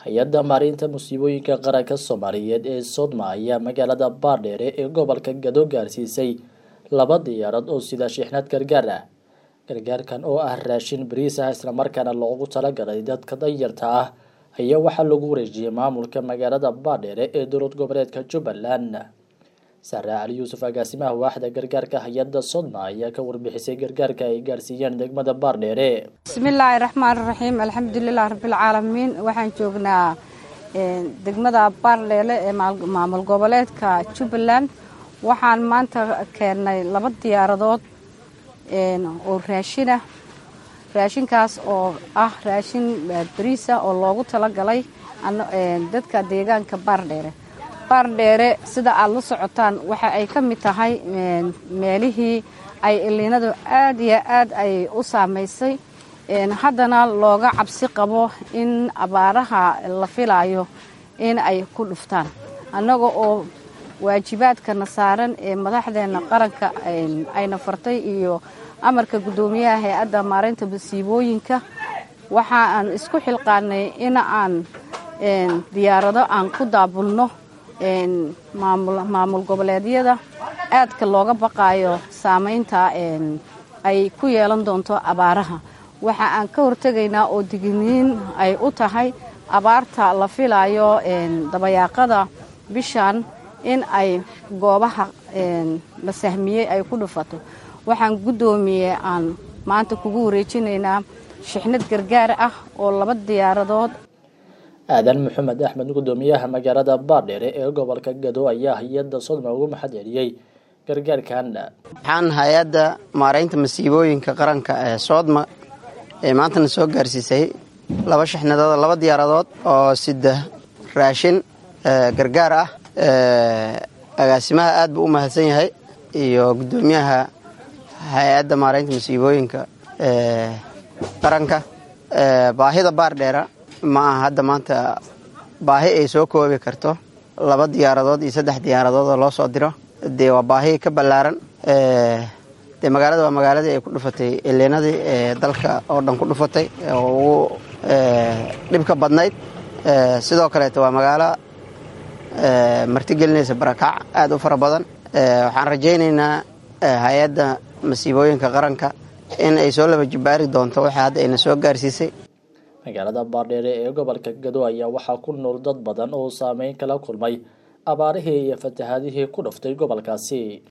hay-adda maareynta musiibooyinka qaranka soomaaliyeed ee sodma ayaa magaalada baardheere ee gobolka gado gaarsiisay laba diyaarad oo sida shixnad gargaar ah gargaarkan oo ah raashin bariis ah islamarkaana loogu talagalay dadka danyarta ah ayaa waxaa lagu wareejiyey maamulka magaalada baardheere ee dowlad goboleedka jubbaland sare cali yuusuf agaasimaha waaxda gargaarka hay-adda sodma ayaa ka warbixisay gargaarka ay gaarsiiyeen degmada baardheere bismillaahi raxmaan raxiim alxamdulilah rabbilcaalamiin waxaan joognaa degmada baardheele ee maamul goboleedka jubbaland waxaan maanta keennay laba diyaaradood oo raashinah raashinkaas oo ah raashin bariisa oo loogu talagalay dadka deegaanka baardheere baardheere sida aad la socotaan waxa ay ka mid tahay meelihii ay iliinadu aad iyo aad ay u saamaysay haddana looga cabsi qabo in abaaraha la filayo in ay ku dhuftaan annaga oo waajibaadkana saaran ee madaxdeena qaranka ayna fartay iyo amarka guddoomiyaha hay-adda maareynta masiibooyinka waxa aan isku xilqaanay in aan diyaarado aan ku daabulno maamul goboleedyada aadka looga baqaayo saameynta ay ku yeelan doonto abaaraha waxa aan ka hortegaynaa oo digniin ay u tahay abaarta la filayo dabayaaqada bishan in ay goobaha la sahmiyey ay ku dhufato waxaan guddoomiye aan maanta kugu wareejinaynaa shixnad gargaar ah oo laba diyaaradood aadan maxamed axmed guddoomiyaha magaalada baardheere ee gobolka gado ayaa hay-adda sodma ugu maxad celiyey gargaarkan waxaan hay-adda maareynta masiibooyinka qaranka ee soodma ee maantana soo gaarsiisay laba shixnadood laba diyaaradood oo sida raashin gargaar ah agaasimaha aad buu u mahadsan yahay iyo guddoomiyaha hay-adda maareynta masiibooyinka qaranka baahida baardheera ma aha hadda maanta baahi ay soo koobi karto laba diyaaradood iyo saddex diyaaradood oo loo soo diro dee waa baahi ka ballaaran dee magaalada waa magaaladii ay ku dhufatay ileenadii ee dalka oo dhan ku dhufatay oo ugu dhibka badnayd sidoo kaleeto waa magaalo martigelinaysa barakaac aada u fara badan waxaan rajaynaynaa hay-adda masiibooyinka qaranka in ay soo laba jibaari doonto waxa hadda ayna soo gaarsiisay magaalada baardheere ee gobolka gado ayaa waxaa ku nool dad badan oo saameyn kala kulmay abaarihii iyo fatahaadihii ku dhuftay gobolkaasi